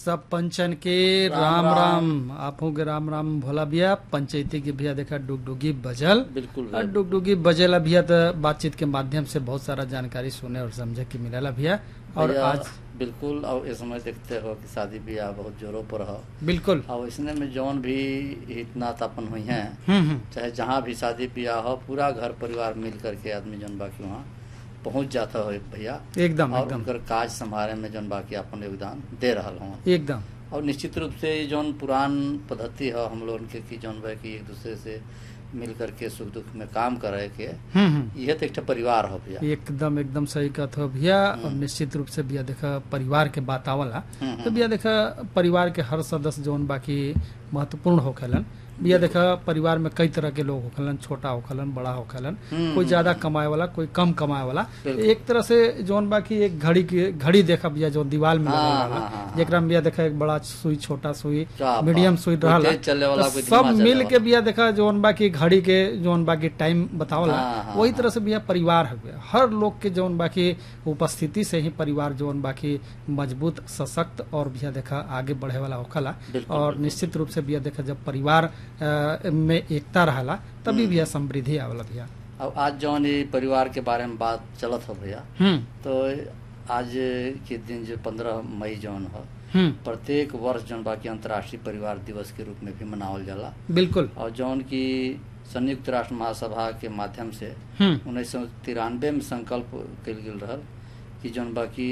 सब पंचन के राम राम राम, राम। आपो के राम राम भोला भैया पंचायती के भैया देखा डुगडुगी बजल बिल्कुल और भाई। डुगडुगी बजेला भैया तो बातचीत के माध्यम से बहुत सारा जानकारी सुने और समझे के मिलेला भैया और भैया, आज बिल्कुल और इस समय देखते हो कि शादी ब्याह बहुत जोरों पर हो बिल्कुल और इसने में जौन भी हितनातापन हुई हैं हम्म हम्म चाहे जहाँ भी शादी ब्याह हो पूरा घर परिवार मिल करके आदमी जौन बाकी वहाँ पहुँच जाता हो भैया एकदम और एकदम उनकर काज संभाले में जौन बाकी अपन योगदान दे रहा हूँ एकदम और निश्चित रूप से ये जौन पुरान पद्धति है हम लोगन के कि जौन बा कि एक दूसरे से मिल करके सुख दुख में काम करे के हम्म हम्म यह तो एक ठो परिवार हो भैया एकदम एकदम सही कहत हो भैया और निश्चित रूप से भैया देखा परिवार के बात आवला हम्म, तो भैया देखा परिवार के हर सदस्य जौन बाकी महत्वपूर्ण होखेलन भैया देखा परिवार में कई तरह के लोग होखेलन छोटा होखेलन बड़ा होखेलन हम्म, कोई ज्यादा कमाए वाला कोई कम कमाए वाला बिल्कुल। एक तरह से जौन बाकी एक घड़ी की घड़ी देखा भैया जो दीवार में हाँ, लगल हाँ, वाला हाँ, जेकरा में भैया देखा एक बड़ा सुई छोटा सुई क्या मीडियम बात। सुई कोई रहला तेज चले वाला, तो कोई सब धीमा चले मिल के वाला। भैया देखा जौन बाकी घड़ी के जौन बाकी टाइम बतावला हाँ, हाँ, वही हाँ। तरह से भैया परिवार है भैया हर लोग के जौन बाकी उपस्थिति से ही परिवार जौन बाकी मजबूत सशक्त और भैया देखा आगे बढ़े वाला होखला बिल्कुल, और बिल्कुल। निश्चित रूप से भैया देखा जब परिवार अ, में एकता रहला तभी भैया समृद्धि आवला भैया अब आज जौन ये परिवार के बारे में बात चलत हो भैया हम्म तो आज के दिन जो पंद्रह मई जौन हो हम्म प्रत्येक वर्ष जौन बाकी अंतर्राष्ट्रीय परिवार दिवस के रूप में भी मनावल जाला बिल्कुल और जौन की संयुक्त राष्ट्र महासभा के माध्यम से हम्म उन्नीस सौ तिरानवे में संकल्प कल गेल रहल कि जौन बाकी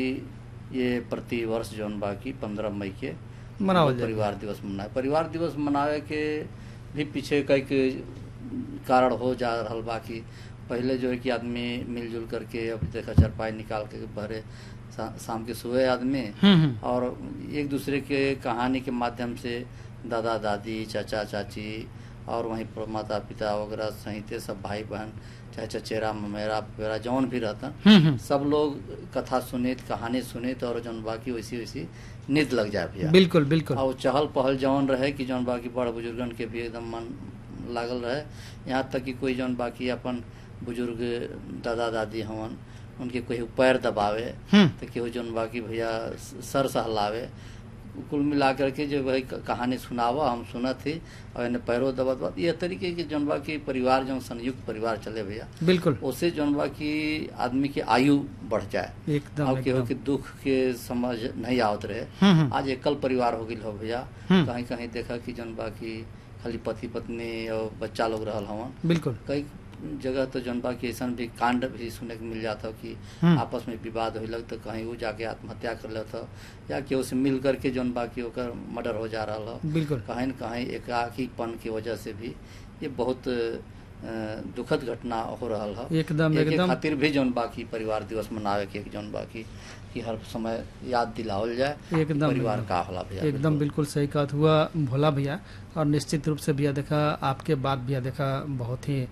ये प्रति वर्ष जौन बाकी पंद्रह मई के मनावल जाए परिवार दिवस मनाए परिवार दिवस मनावे के भी पीछे कई के कारण हो जा रहल बाकी पहले जो है कि आदमी मिलजुल करके अब देखा चरपाई निकाल के भरे शा- शाम के सुबह आदमी हम्म हम्म और एक दूसरे के कहानी के माध्यम से दादा दादी चाचा चाची और वहीं पर माता पिता वगैरह सहित सब भाई बहन चाहे चचेरा ममेरा पेरा जौन भी रहता हम्म हम्म सब लोग कथा सुनित कहानी सुनित और जौन बाकी वैसी वैसी नित लग जाए भैया बिल्कुल बिल्कुल और चहल पहल जौन रहे कि जौन बाकी बड़ बुजुर्गन के भी एकदम मन लागल रहे यहाँ तक कि कोई जौन बाकी अपन बुजुर्ग दादा दादी हवन उनके कोई पैर दबावे हम्म तो केहू जौन बाकी भैया सर सहलावे कुल मिला करके जो भाई क- कहानी सुनावा हम सुनत थी और इन्हें पैरों दबा दबा ये तरीके के जौन बाकी परिवार जौन संयुक्त परिवार चले भैया बिल्कुल उससे जौन बाकी आदमी की आयु बढ़ जाए एकदम और केहू एकदम के दुख के समझ नहीं आवत रहे हम्म हम्म आज एकल परिवार हो गई हो भैया हम्म। कहीं कहीं देखा कि जौन बाकी खाली पति पत्नी और बच्चा लोग रहल हवन बिल्कुल कई जगह तो जौन बाकी ऐसा भी कांड भी सुने के मिल जाता कि हम्म। आपस में विवाद हो तो कहीं वो जाके आत्महत्या कर लेता या केहू से मिल करके जौन बाकी ओकर मर्डर हो जा रहा हो बिल्कुल कहीं न कहीं एकाकीपन की वजह से भी ये बहुत अ, दुखद घटना हो रहा है एकदम एके एकदम खातिर भी जौन बाकी परिवार दिवस मनावे के जौन बाकी कि हर समय याद दिलावल जाए एकदम, परिवार एकदम। का होला भैया एकदम बिल्कुल सही बात हुआ भोला भैया और निश्चित रूप से भैया देखा आपके बात भैया देखा बहुत ही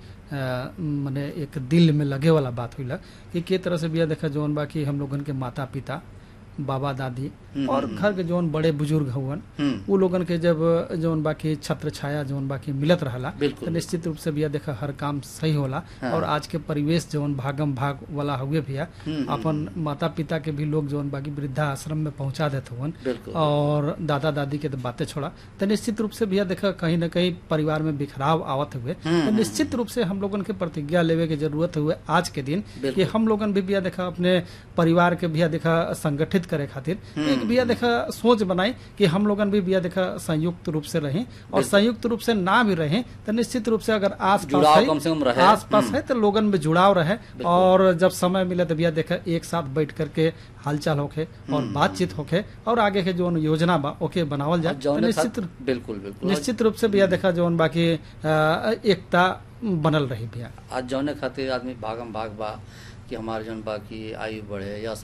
मैंने एक दिल में लगे वाला बात हुई कि के तरह से भैया देखा जौन बाकी हम लोगन के माता पिता बाबा दादी हम्म, और हम्म, घर के जौन बड़े बुजुर्ग हुवन हम्म, वो लोगन के जब जौन बाकी छत्र छाया जौन बाकी मिलत रहला बिल्कुल। तो निश्चित रूप से भैया देखा हर काम सही होला हाँ। और आज के परिवेश जौन भागम भाग वाला हुए भैया हम्म, अपन माता पिता के भी लोग जौन बाकी वृद्धा आश्रम में पहुंचा देते हुवन बिल्कुल और दादा दादी के तो बातें छोड़ा तो निश्चित रूप से भैया देखा कहीं ना कहीं परिवार में बिखराव आवत हुए हम्म, तो निश्चित रूप से हम लोगन के प्रतिज्ञा लेवे के जरूरत हुए आज के दिन कि बिल्कुल। हम लोगन भी भैया देखा अपने परिवार के भैया देखा संगठित करे खातिर एक भैया देखा सोच बनाई कि हम लोगन भी भैया देखा संयुक्त रूप से रहें और संयुक्त रूप से ना भी रहें तो निश्चित रूप से अगर आस जुड़ाव कम से कम रहे। आस पास है तो लोगन में जुड़ाव रहे और जब समय मिले तो भैया देखा एक साथ बैठ करके हालचाल होके और बातचीत होके और आगे के जो योजना बा ओके बनावल जाए और तो जौने निश्चित खातिर- बिल्कुल बिल्कुल निश्चित रूप से भैया देखा जौन बाकी अ, एकता बनल रही भैया आज जौने खातिर आदमी भागम भाग बा कि हमारे जौन बाकी आयु बढ़े या